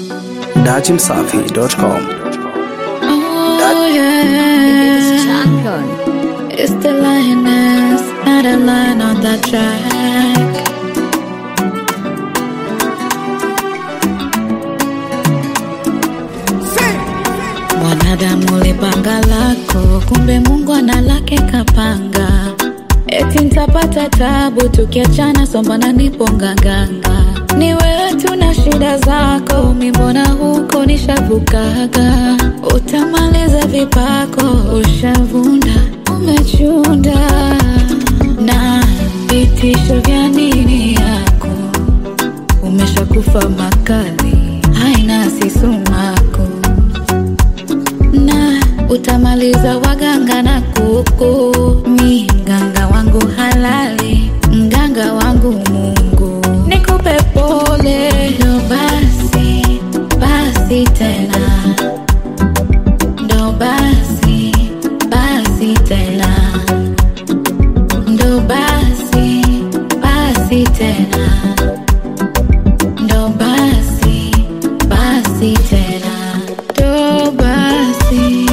dachimsafi.com. Oh yeah, Champion. it's the lioness, not a lion on that track. Mwanadamu ulipanga lako, kumbe Mungu ana lake kapanga. Eti nitapata tabu tukiachana, sombana nipo nganganga. Ni wewe tuna shida zako, mi mbona huko nishavukaga. Utamaliza vipako, ushavunda, umechunda na vitisho vya nini yako umeshakufa makali, haina sisumako na utamaliza waganga na kuku. Mi mganga wangu halali, mganga wangu Mungu, nikupe pole. Ndo basi basi tena, ndo basi basi tena, ndo basi basi tena, ndo basi basi tena, ndo basi.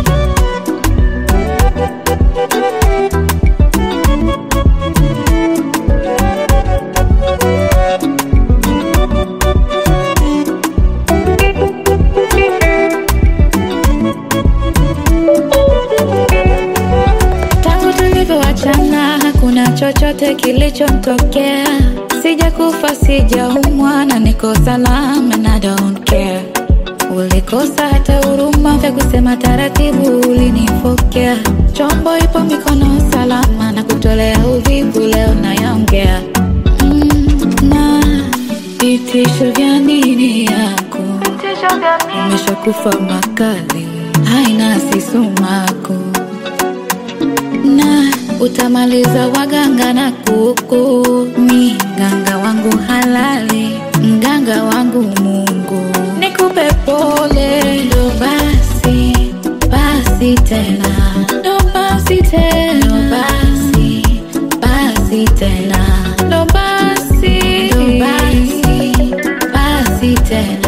Tangu tulivyoachana hakuna chochote kilichomtokea, sijakufa sijaumwa na niko salama and I don't care. Ulikosa hata huruma vya kusema taratibu, ulinifokea. Chombo ipo mikono salama na kutolea uvivu, leo nayaongea mm, na vitisho vya nini yako umeshakufa makali, haina sisumako na utamaliza waganga na kuku. Mi mganga wangu halali, mganga wangu Mungu, nikupe pole. Ndo basi basi tena, ndo basi tena, ndo basi basi tena, ndo basi ndo basi basi tena